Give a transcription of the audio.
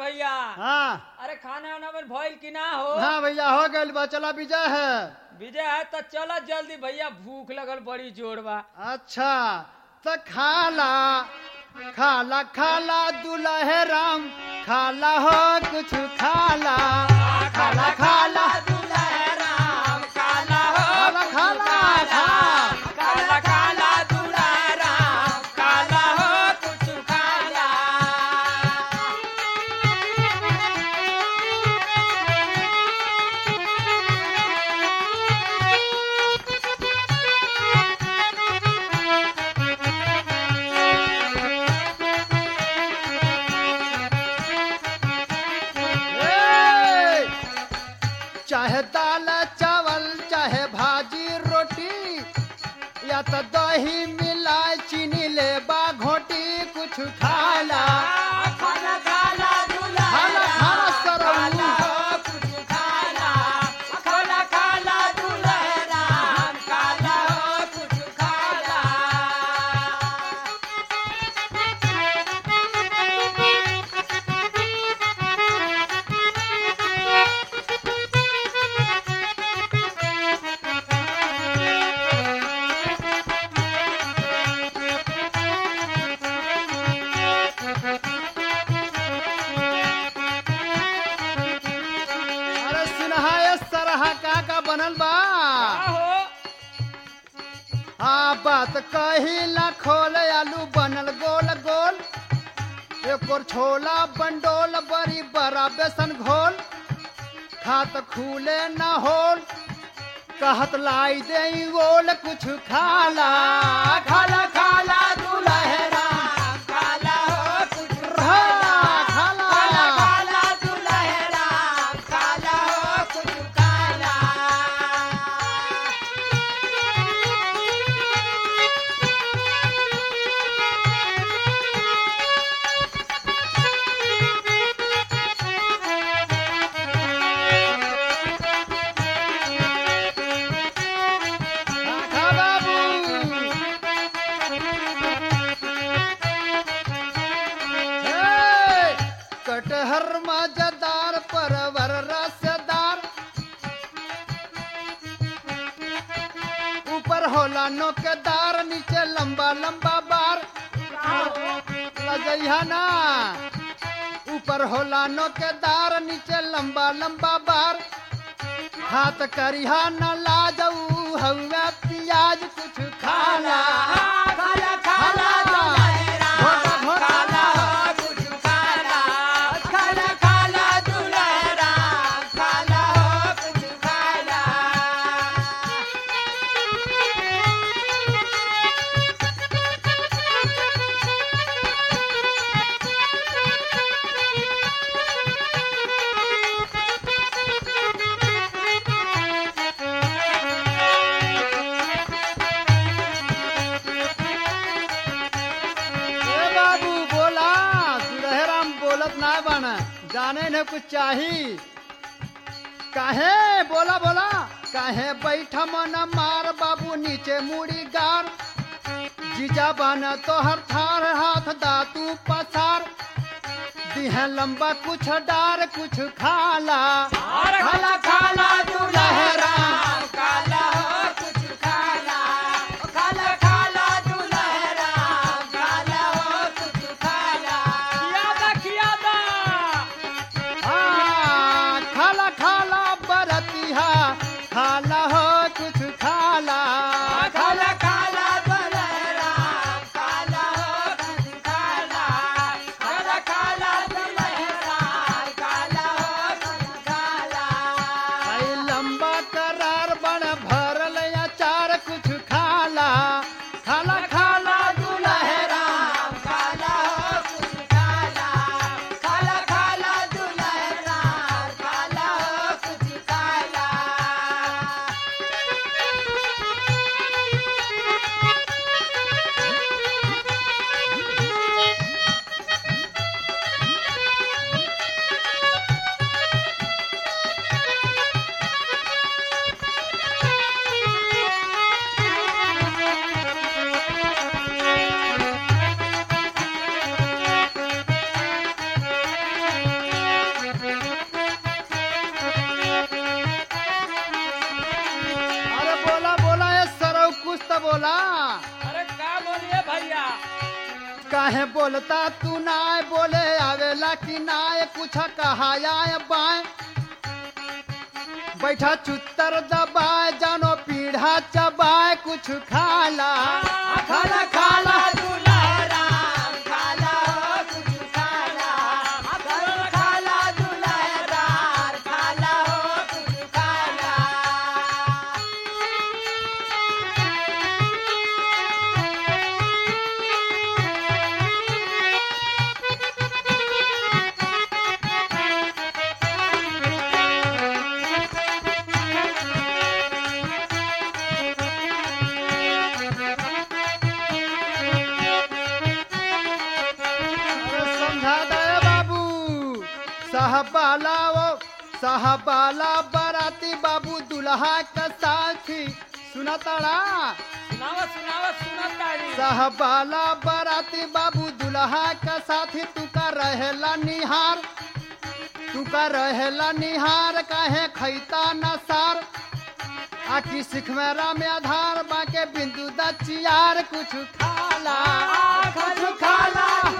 भैया हाँ अरे खाना वाना में भइल कि ना हो हाँ भैया हो गइल बा चला विजय है विजय है तो चल जल्दी भैया भूख लगल बड़ी जोर बा अच्छा तो खाला खाला खाला दुल्हे राम खाला हो कुछ खाला खाला खाला दुल्हराम काला हो खाला खाला खा काला काला दुल्हराम काला हो कुछ काला ए! चाहे दाल चावल चाहे भाजी रोटी या तो दही मिलाए चीनी ले बा घोटी कुछ खाला खाला खाला खाला खाला सरऊ कुछ खाला खाला खाला दुल्हराम काला हो कुछ खाला अरे सिन्हा ये सरहा का का बनल बा हो हाँ बात कही ला खोल आलू बनल गोल गोल एक और छोला बंडोल बड़ी बड़ा बेसन घोल खात खूले न होल कहत लाई दे गोल कुछ खाला खाला खाला दुलहरा काला हो कुछ खाला खाला काला दुल्हराम काला हो कुछ काला खा बाबू हे! कटहर मजेदार परवर रसदार ऊपर होला नोकेदार नीचे लंबा लंबा बार लजैहा ना ऊपर होला नोकेदार नीचे लंबा लंबा बार हाथ करिहा न लाजऊ हवा प्याज कुछ खाला काला काला घोटा घोटा काला हो कुछ काला काला काला दुल्हराम काला हो कुछ काला ए बाबू बोला सुरहराम बोलत ना बन जाने न कुछ चाही काहे बोला बोला काहे बैठा मन मार बाबू नीचे मुड़ी गार जीजा बन तोहर थार हाथ दातू पसार दिहे लंबा कुछ डार कुछ खाला काला काला दुल्हराम काला हो कुछ काला काला काला दुल्हराम काला हो कुछ काला खियादा खियादा हाँ, खाला खाला बरतिहा खाला हो कुछ खाला काला काला दुल्हराम काला हो कुछ काला काला काला दुल्हराम काला हो कुछ काला आई लंबा करार बन भरल काहे बोलता तू नाय बोले आवेला कि नाय कुछ कहाया बाय बैठा चुत्तर दबाए जानो पीढ़ा चबाए कुछ खाला खाला खाला दुलारा खाला हो कुछ खाला खाला खाला दुलारा खाला हो कुछ खाला अरे समझा दे बाबू साहबाला वो साहबाला बाराती बाबू दुल्हा का साथी सुना ताड़ा सुनावा सुनावा सुना ताड़ी साहबाला बाराती बाबू दुल्हा का साथी तू का रहेला निहार तू का रहेला निहार काहे खैता न सार आखी सिखमेरा में आधार बाके बिंदु दचियार कुछ खाला कुछ खाला